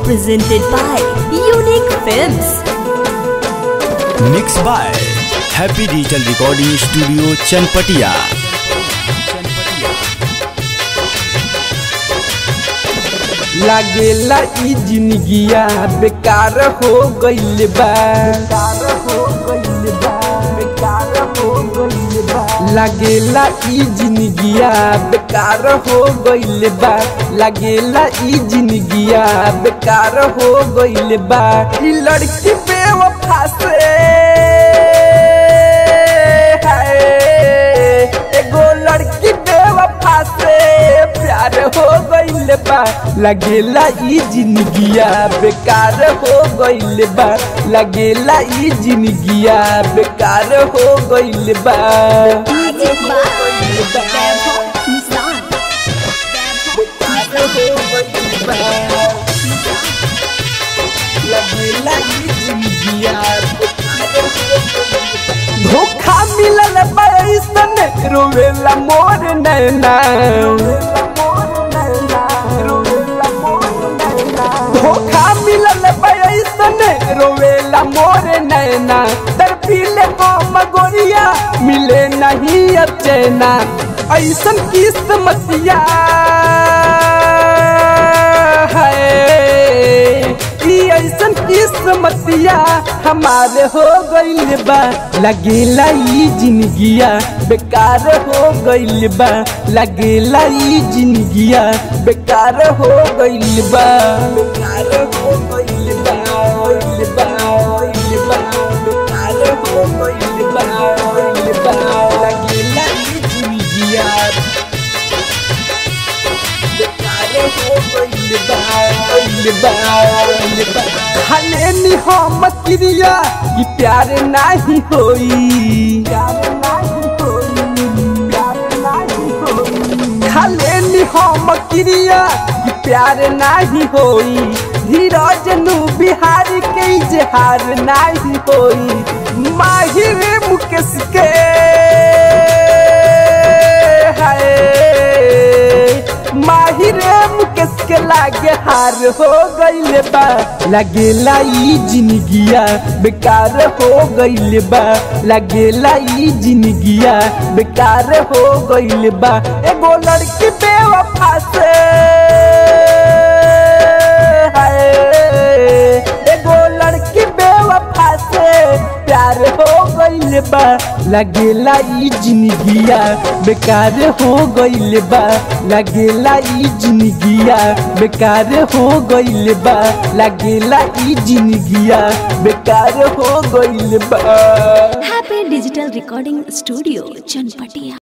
presented by Unique Films. Mix by happy digital recording studio Chanpatia लागेला ई जिंदगिया बेकार हो गइल बा लागेला ई जिंदगिया बेकार हो गइल बा लागेला ई जिंदगिया बेकार हो गइल बा ई लड़की बेवफा से हाय एगो लड़की बेवफा से प्यार हो गइल बा लगेला ई जिंदगिया बेकार हो गइल बा लगेला ई जिंदगिया बेकार हो गइल बा Music by Vaibhav Nissan. बेकार हो गइल बा लगेला ई जिंदगिया बेकार हो गइल बा। धोखा मिलल बैसन रोवेला मोर नैना धोखा मिलल बैसन रोवेला मोर नैना तरफीले हम गोरिया मिले नहीं अचेना ऐसन किस्मतिया है ई ऐसन किस्मतिया हमारे हो गइल बा लगेला ई जिंदगिया बेकार हो गइल बा लगेला ई जिंदगिया बेकार हो गइल बा बेकार हो गइल बा गइल बा गइल बा बेकार हो गइल बा गइल बा लगेला ई जिंदगिया हलेनी हम क्रिया कि प्यार नहीं होई हलेनी हम क्रिया कि प्यार नहीं होई धीरज नु बिहारी के इजहार नहीं होई माहिर मुकेश के हाय माहिरे मुकेश के लागे हार हो गइल बा लगेला ई जिंदगिया बेकार हो गइल बा लगेला ई जिंदगिया बेकार हो गइल बा एगो लड़की बेवफा से हाय एगो लड़की बेवफा से प्यार हो गइल बा लगेला ई जिंदगिया बेकार हो गइल बा लगेला ई जिंदगिया बेकार हो गइल बा लगेला ई जिंदगिया बेकार हो गइल बा Happy Digital Recording Studio, Chanpatia.